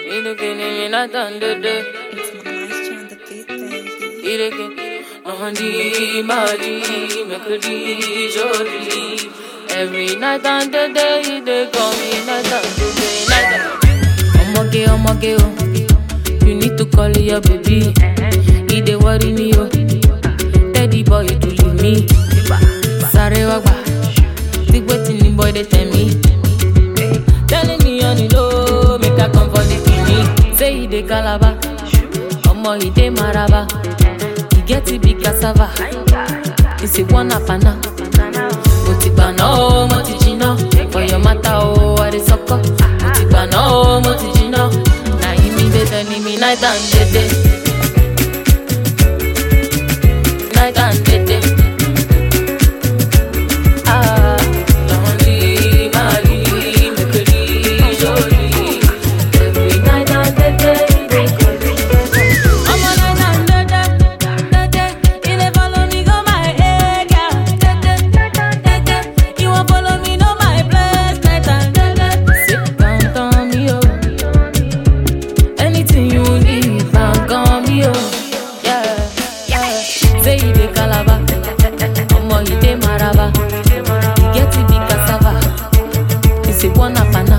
me not under the It's moisture on the beat, baby. Ireke, Mahandi, Mahdi, Mekudi, Jodi. Every night and the day, they call me night and the day, night and Omoge, omoge, oh. You need to call your baby. He dey worry me, oh. Daddy boy, to leave me. Sorry, wagba. Think wetin the boy they tell me. Telling me on the low, make I come for the kidney. Say he dey calabar, omo he dey maraba. He get it big cassava, he say one apana. Mo ti gbà náà o, mo ti jiná. For your matter o, I dey sọkọ. Mo ti gbà náà o, mo ti jiná. Na him me dey tell me night and day day. Night and day day. Ah, Johnny, Mali, Mekeli, Jolie. Every night and day day, they call me. I'm a night and day day, day day. You dey follow me go my area, day day, day day. You wan follow me know my place, night and day day. Sit down, down me oh. Anything you need, bang on me oh. Yeah, yeah. Say you dey Calabar, omo you dey Maraba. You get it big cassava. You say one apana.